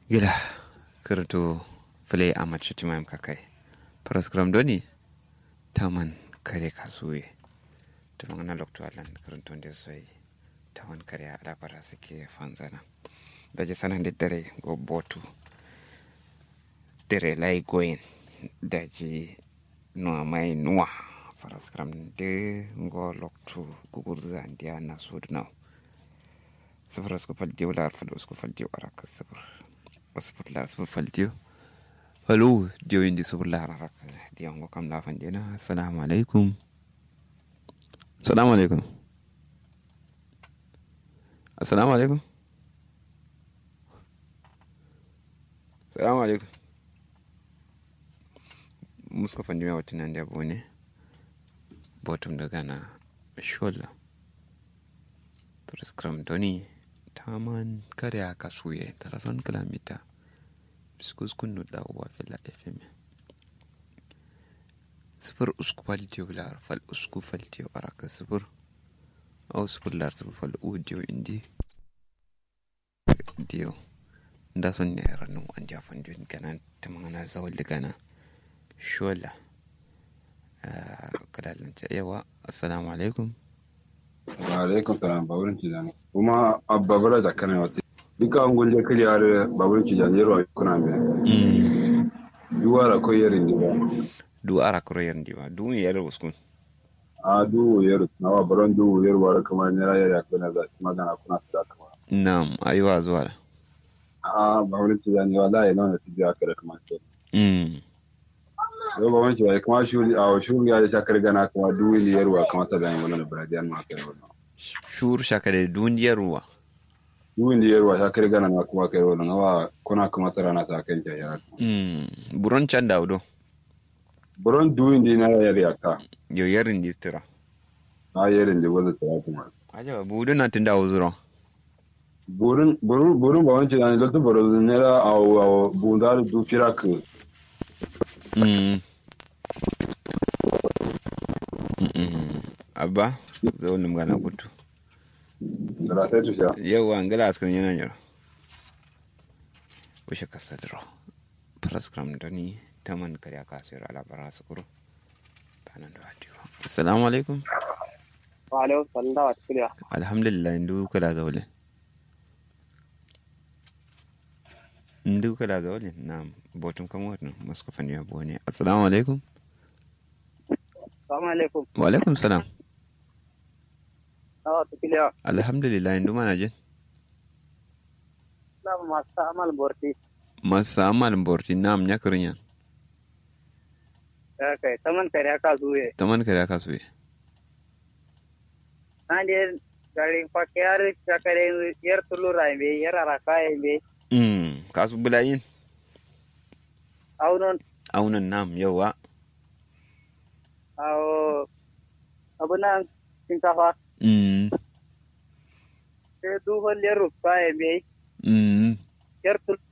gila kirto fule a mace timaim kakai paraskram doni taman kare kasuwe tuman na lokto alan kirto da sai taman kare a labara suke fanzana da ji sanan da dare go botu dare lai goyin da ji nuwa mai nuwa paraskram de go lokto gugur zandiya na sudnau sifir usku faldiyo la arfal usku faldiyo araka sifir sifir la sifir faldiyo falo diyo indi sifir la araka diyo ngo kam la fandina assalamu alaikum assalamu alaikum assalamu alaikum assalamu alaikum muska fandi mai watan da abu ne bottom daga na shola prescram doni taman karya kasuye tarason kilamita biskus kunnu da uwa fila fm sifir usku faltiyo lar fal usku faltiyo araka sifir au sifir lar sifir fal u diyo indi diyo nda son ne ranu an jafan diyo gana tamana zawal gana shola kadalin yawa assalamu alaikum alaikum salam baburin cijani kuma babura da kana wata duka an gunje kiri har baburin cijani yaro kuna me duwa da ko yarin diba du ara kuro yarin diba du ne yaro uskun a du yaro na wa baron du yaro wa kamar ne ra yaro kuna za ki magana kuna su kama na'am ayuwa zuwa da a baburin cijani wallahi nan da tijiya ka da kamar ce mm yau baburin cijani kuma shuri a shuri ya da shakar gana kuma du ne yaro kamar sa da yin wannan bradiyan ma kai wannan shur shakare duniyar ruwa duwin da yarwa ta kare gana na kuma kai wannan awa kuna kuma tsara na ta kan jaya mm buron can da udo buron duwin da na yar yaka yo yarin distira na yarin da wanda ta kuma aja budu na tunda uzuro burin burin burin ba wancan ne lokacin burin ne da a bunda da du firak mm Mm-mm. abba zo nim gana kutu da sai tusha yawa ngala askan yana yaro wishe kasadro praskram dani taman karya kasir ala bara sukuru banan da hadiwa assalamu alaikum wa alaikum salam da wata kiriya alhamdulillah ndu kala zawle ndu kala zawle na botum kam wotno masko faniya bone assalamu alaikum salamu alaikum wa alaikum salam da wata kiriya alhamdulillah ndu mana jin na masu amal borti masa amal borti nam nyakrinya ya kai taman kare aka zuwe taman karya kasuye na je garin fakiyar shakare yar tulura be yar araka be mm kasu bulayin aunon aunan nam yawa awo abunan shinkafa mm sai duhon yar rufa be mm yar tul